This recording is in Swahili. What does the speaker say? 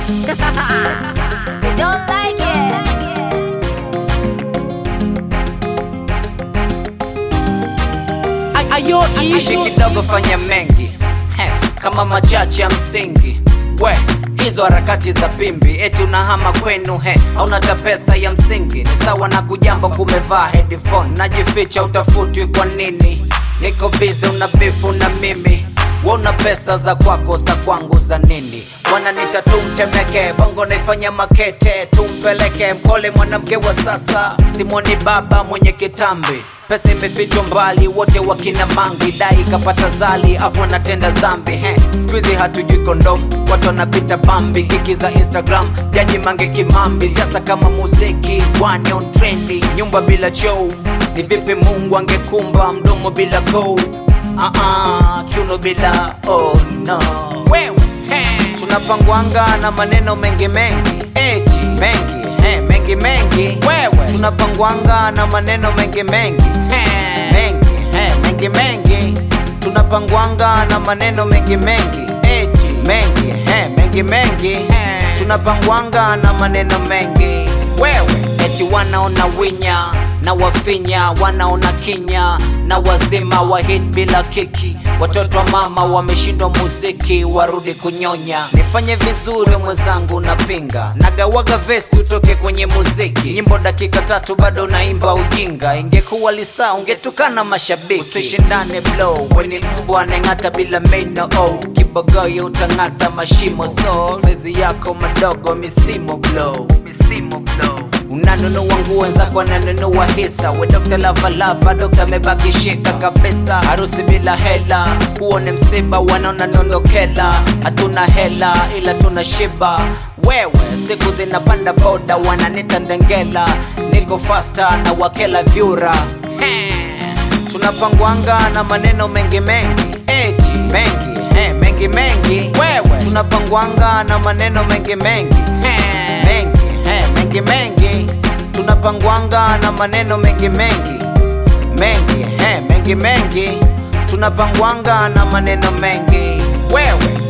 they don't like it. ayo ishi kidogo fanya mengi Heh, kama machache ya msingi we hizo harakati za pimbi eti unahama kwenu he aunata pesa ya msingi ni sawa na kujamba kumevaa headphone najificha utafutwi kwa nini niko bizi una bifu na mimi we una pesa za kwako za kwangu za nini wananita tumtemeke bongo naifanya makete tumpeleke mkole mwanamke wa sasa simoni baba mwenye kitambi pesa imefichwa mbali wote wakina mangi dai kapata zali afu anatenda zambi he skuizi hatujui kondom watu wanapita bambi kiki za instagram jaji mange kimambi siasa kama muziki one on trendi nyumba bila chou ni vipi mungu angekumba mdomo bila kou uh-uh, kiuno bila oh no wewe he. tunapangwanga na maneno mengi mengi eti mengi he, mengi mengi wewe tunapangwanga na maneno mengi mengi he, mengi he, mengi mengi tunapangwanga na maneno mengi mengi eti mengi he, mengi mengi he, tunapangwanga na maneno mengi wewe eti wanaona winya na wafinya wanaona kinya na wazima wa hit bila kiki watoto wa mama wameshindwa muziki warudi kunyonya nifanye vizuri mwenzangu napinga nagawaga vesi utoke kwenye muziki nyimbo dakika tatu bado naimba ujinga ingekuwa lisaa ungetukana mashabiki usishindane blow weni mbwa aneng'ata bila meno oh. kibogoyo utang'ata mashimo so saizi yako madogo misimo blow misimo blow unanunua nguo wenzako wananunua hisa we dokta lavalava dokta amebakishika kabisa harusi bila hela huo ni msiba wanaona niondokela hatuna hela ila tuna shiba wewe siku zinapanda boda wananita ndengela niko fasta na wakela vyura tunapangwanga na maneno mengi mengi eti mengi he, mengi mengi wewe tunapangwanga na maneno mengi mengi he, mengi he, mengi mengi tunapangwanga na maneno mengi mengi mengi he, mengi mengi tunapangwanga na maneno mengi wewe